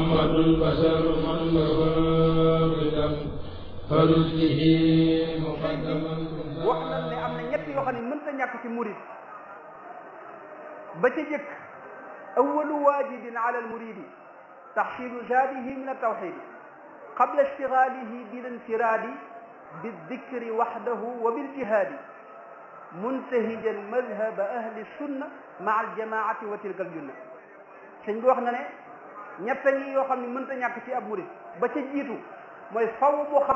محمد البشر من بوابدا فرده مقدما wax nañ ne am na ñett yoo xam ne mënta ñàkk ci murid ba ca jëkk awalu waajibin ala almuridi taxsilu zaadihi min altawxidi qabla ishtigaalihi bil infiraadi bildikri waxdahu wa biljihaadi muntahijan madhaba ahli sunna maa aljamaati wa tilka aljunna sëñ bi wax na ne ñett ngi yoo xam ne mënta ñàkk ci ab murid ba ca jiitu mooy faw boo xam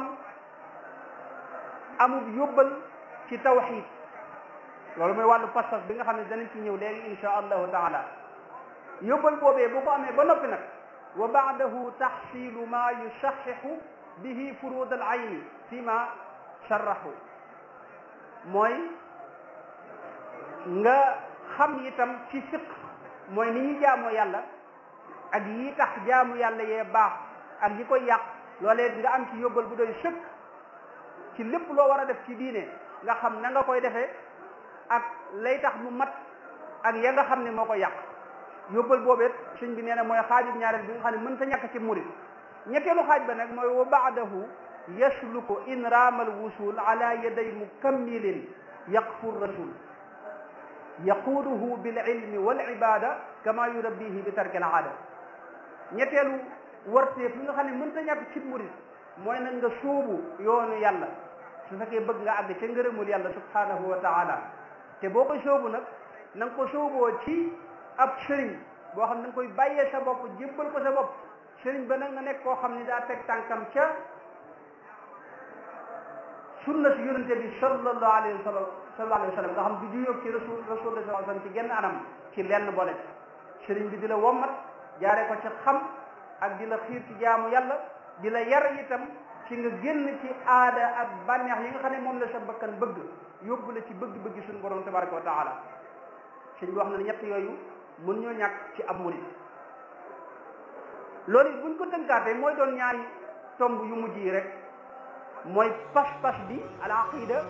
amul yóbbal ci tawxid loolu mooy wàllu pas-pas bi nga xam ne danañ ci ñëw léegi insha allahu taala yóbbal boobee bu ko amee ba noppi nag wa baadahu taxsilu ma yusaxixu bihi furud al ayni fi ma sarraxu mooy nga xam itam ci fiq mooy ni ñuy jaamoo yàlla ak yi tax jaamu yàlla yee baax ak yi koy yàq loolee nga am ci yóbbal bu doy sëkk ci lépp loo war a def ci diine nga xam na nga koy defee ak lay tax mu mat ak ya nga xam ne moo koy yàq yóbbal boobet sëñ bi nee na mooy xaajub ñaareel bi nga xam ne mën ta ñàkk ci murid ñetteelu xaaj ba nag mooy wa baadahu yasluku in raamal wusul ala yaday mukammilin yaqfu rasul yaquuduhu bil ilmi wal ibada kama yurabbihi bi tarkil aada ñetteelu warteef li nga xam ne mën ta ñàkk ci murid mooy nag nga sóobu yoonu yàlla su fekkee bëgg nga àgg ca ngërëmul yàlla subhanahu wa taala te boo ko sóobu nag na nga ko sóoboo ci ab sëriñ boo xam ne da nga koy bàyyee sa bopp jébbal ko sa bopp sëriñ ba nag nga nekk koo xam ne daa teg tànkam ca sunna si yonente bi sallallahu alayhi wa sallam sallallahu alayhi wa sallam nga xam du juyóog ci rasul rasulullah sallallahu alayhi wa sallam ci genn anam ci lenn boole sëriñ bi di la wommat jaare ko ci xam ak di la xiir ci jaamu yàlla di la yar itam ci nga génn ci aada ak bànneex yi nga xam ne moom la sa bakkan bëgg yóbbu la ci bëgg-bëgg suñu borom tabaraka wa taala sëñ bi wax na ne ñett yooyu mën ñoo ñàkk ci ab murid loolu it buñ ko tënkaatee mooy doon ñaari tomb yu mujj yi rek mooy pas-pas bi al aqida